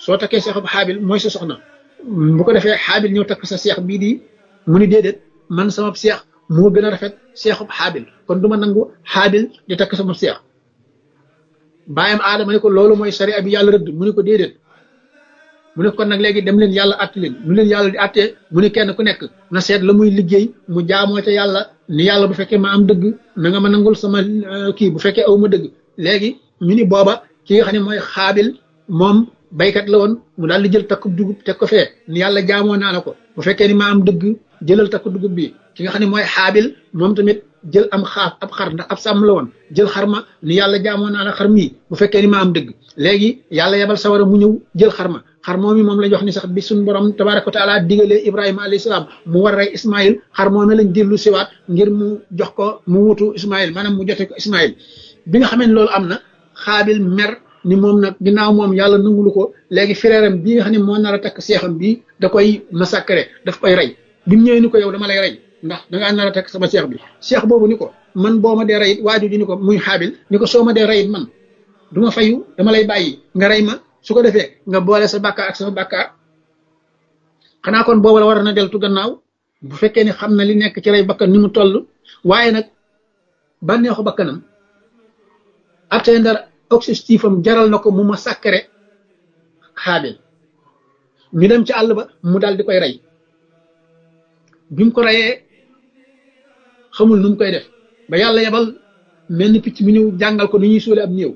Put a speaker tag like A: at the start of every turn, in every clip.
A: soo takkee seexub xaabil mooy sa soxna bu ko defee xaabil ñëw takk sa seex bii di mu ni déedéet man sama seex moo gën a rafet seexub xaabil kon du ma nangu xaabil di takk sama seex bàyyam aadama ne ko loolu mooy sariya bi yàlla rëdd mu ne ko déedéet mu ne kon nag léegi dem leen yàlla att leen nu leen yàlla di attee mu ne kenn ku nekk na seet la muy liggéey mu jaamoo ca yàlla ni yàlla bu fekkee ma am dëgg na nga ma nangul sama kii bu fekkee aw ma dëgg léegi ñu ni booba ki nga xam ne mooy xaabil moom baykat la woon mu daal di jël takku dugub teg ko fee ni yàlla jaamoo naa la ko bu fekkee ni ma am dëgg jëlal takku dugub bi ki nga xam ne mooy xaabil moom tamit jël am xaaf ab xar ndax ab sàmm la woon jël xar ma ni yàlla jaamoo naa la xar mii bu fekkee ni ma am dëgg léegi yàlla yebal sawara mu ñëw jël xar ma xar moom mi moom lañ wax ni sax bi suñ borom tabaraka wa taala digalee ibrahima alayhi salaam mu war rey ismail xar moom lañ dellu siwaat ngir mu jox ko mu wutu ismail maanaam mu jote ko ismail bi nga xamee ne loolu am na xaabil mer ni moom nag ginnaaw moom yàlla nangulu ko léegi frère am bii nga xam ne moo nar a takk seexam bii da koy massacré daf koy rey bi mu ñëwee ni ko yow dama lay rey ndax dangaa nar a takk sama seex bi seex boobu ni ko man boo ma dee reyit waaju ji ni ko muy xaabil ni ko soo ma dee reyit man du ma fayu dama lay bàyyi nga rey ma su ko defee nga boole sa bàkkaar ak sama bàkkaar xanaa kon boobu la war na deltu gannaaw bu fekkee ni xam na li nekk ci rey bakkan ni mu toll waaye nag bànneexu bakkanam atteindre objectif am jaral na ko mu ma sàkkare xaabil ñu dem ci àll ba mu daal di koy rey bi mu ko reyee xamul nu mu koy def ba yàlla yebal mel ni picc mi ñëw jàngal ko ni ñuy suule ab néew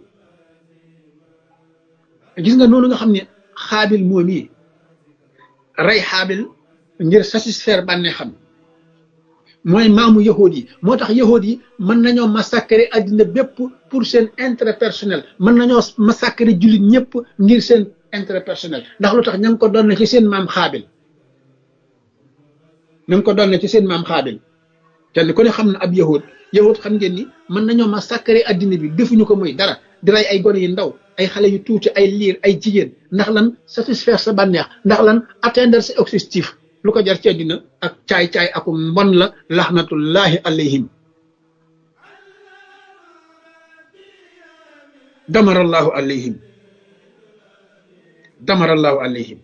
A: gis nga noonu nga xam ne xaabil moom yi rey xaabil ngir satisfaire bànnee xam mooy maamu yahood yi moo tax yahood yi mën nañoo massacrer addina bépp pour seen intérêt personnel mën nañoo massacrer jullit ñëpp ngir seen intérêt personnel ndax lu tax ña ngi ko doon ci seen maam xaabil ña ngi ko doon ci seen maam xaabil kenn ku ne xam na ab yahood yahood xam ngeen ni mën nañoo massacrer addina bi defuñu ko muy dara di rey ay gone yu ndaw ay xale yu tuuti ay liir ay jigéen ndax lan satisfaire sa bànneex ndax lan atteindre sa objectif lu ko jar ci àddina ak caay-caay aku mbon la laxnatullahi alayhim damarallahu alayhim damarallahu alayhim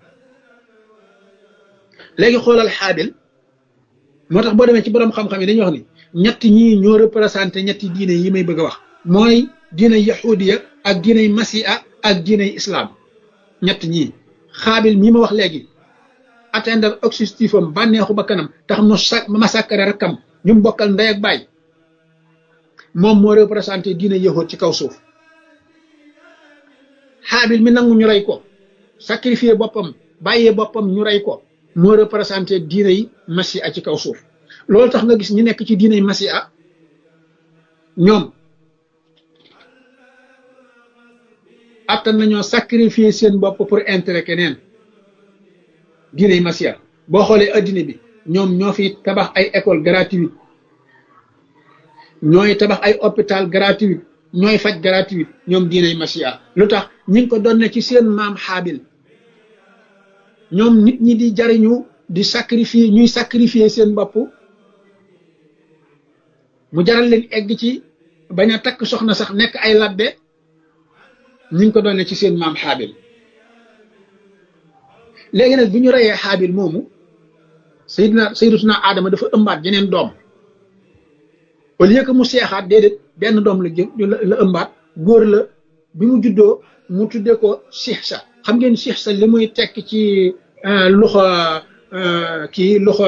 A: léegi xoolal xaabil moo tax boo demee ci borom xam-xam yi dañuy wax ni ñetti ñii ñoo représenté ñetti diine yi may bëgg a wax mooy diinay yahudiya ak diinay masiha ak diinay islam ñett ñii xaabil mii ma wax léegi atteindre objectif am bànneexu ba kanam tax mu sa massacre rakkam ñu mu bokkal ndey ak baay moom moo représenté diinay yahud ci kaw suuf xaabil mi nangu ñu rey ko sacrifier boppam bàyyee boppam ñu rey ko moo représenté diinay masiha ci kaw suuf loolu tax nga gis ñu nekk ci diinay masiha ñoom attan nañoo sacrifier seen bopp pour intérêt keneen diiney masiya boo xoolee addina bi ñoom ñoo fi tabax ay école gratuite ñooy tabax ay hôpital gratuite ñooy faj gratuite ñoom diiney masiya lu tax ñi ngi ko doon ne ci seen maam xaabil ñoom nit ñi di jariñu di sacrifier ñuy sacrifier seen bopp mu jaral leen egg ci bañ a takk soxna sax nekk ay labbe ñu ngi ko doon ci seen maam xaabil léegi nag bi ñu reyee xaabil moomu sayidina sayidatuna aadama dafa ëmbaat jeneen doom au lieu que mu seexaat déedéet benn doom la jë la ëmbaat góor la bi mu juddoo mu tuddee ko sixsa xam ngeen sixsa li muy tekk ci loxo kii loxo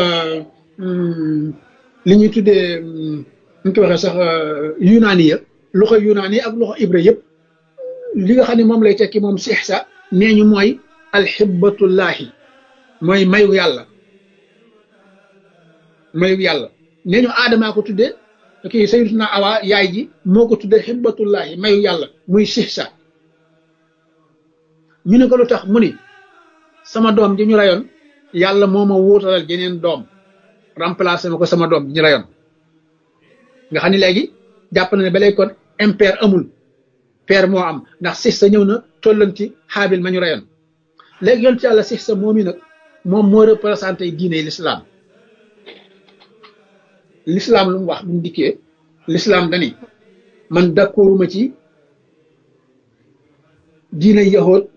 A: li ñuy tuddee ñu ko waxee sax yunaani ya loxo yunaani ak loxo ibra yëpp li nga xam ne moom lay tekki moom sixsa nee ñu mooy alxibbatullahi mooy mayu yàlla mayu yàlla nee ñu aadamaa ko tuddee kii sayyidatuna awa yaay ji moo ko tuddee xibbatullahi mayu yàlla muy sixsa ñu ne ko lu tax mu ni sama doom ji ñu rayoon yàlla moo ma wuutalal jeneen doom remplacé ma ko sama doom ji ñu rayoon nga xam ne léegi jàpp na ne ba léegi kon impair amul père moo am ndax sixsa ñëw na tollanti xaabil ma ñu rayoon léegi yoon ci yàlla sixsa moom i nag moom moo représenté diine l'islam l'islam lu mu wax bu mu dikkee l'islam dani man d'accorduma ci diine yahood